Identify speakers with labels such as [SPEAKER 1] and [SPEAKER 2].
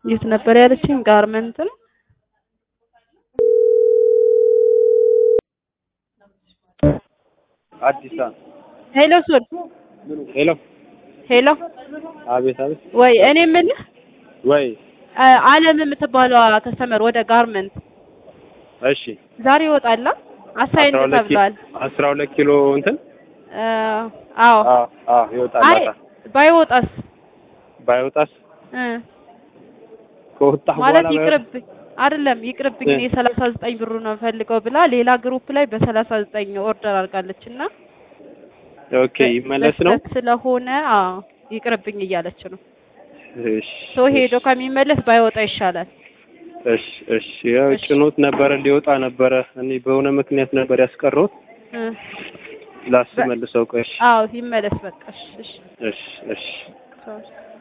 [SPEAKER 1] የት ነበር ያለችኝ? ጋርመንት ነው።
[SPEAKER 2] አዲስ
[SPEAKER 1] ሄሎ ሶል
[SPEAKER 2] ሄሎ
[SPEAKER 1] ሄሎ፣
[SPEAKER 2] አቤት አቤት
[SPEAKER 1] ወይ እኔ የምልህ
[SPEAKER 2] ወይ
[SPEAKER 1] አ- አለም የምትባለዋ ከስተመር ወደ ጋርመንት
[SPEAKER 2] እሺ
[SPEAKER 1] ዛሬ ይወጣላ አሳይን
[SPEAKER 2] አስራ ሁለት ኪ-
[SPEAKER 1] ተብሏል።
[SPEAKER 2] አስራ ሁለት ኪሎ እንትን
[SPEAKER 1] አ፣ አዎ
[SPEAKER 2] አዎ አዎ ይወጣል
[SPEAKER 1] አይ
[SPEAKER 2] ማታ
[SPEAKER 1] ባይወጣስ
[SPEAKER 2] ባይወጣስ
[SPEAKER 1] እ
[SPEAKER 2] ከወጣ
[SPEAKER 1] ማለት
[SPEAKER 2] በኋላ
[SPEAKER 1] ይቅርብኝ አይደለም ይቅርብኝ፣
[SPEAKER 2] እ።
[SPEAKER 1] እኔ ሰላሳ ዘጠኝ ብሩ ነው ፈልገው ብላ ሌላ ግሩፕ ላይ በሰላሳ ዘጠኝ ኦርደር አድርጋለች እና
[SPEAKER 2] ኦኬ ይመለስ ነው
[SPEAKER 1] በስህተት ስለሆነ አዎ ይቅርብኝ እያለች ነው።
[SPEAKER 2] እሺ
[SPEAKER 1] ሰው ሄዶ ከሚመለስ ባይወጣ ይሻላል።
[SPEAKER 2] እሺ እሺ ያው
[SPEAKER 1] እሺ።
[SPEAKER 2] ጭኖት ነበረ ሊወጣ ነበረ እኔ በሆነ ምክንያት ነበር ያስቀረሁት
[SPEAKER 1] እ።
[SPEAKER 2] ላስመልሰው ቆይ እሺ
[SPEAKER 1] አዎ ይመለስ በቃ እሺ እሺ
[SPEAKER 2] እሺ እሺ
[SPEAKER 1] ቻው።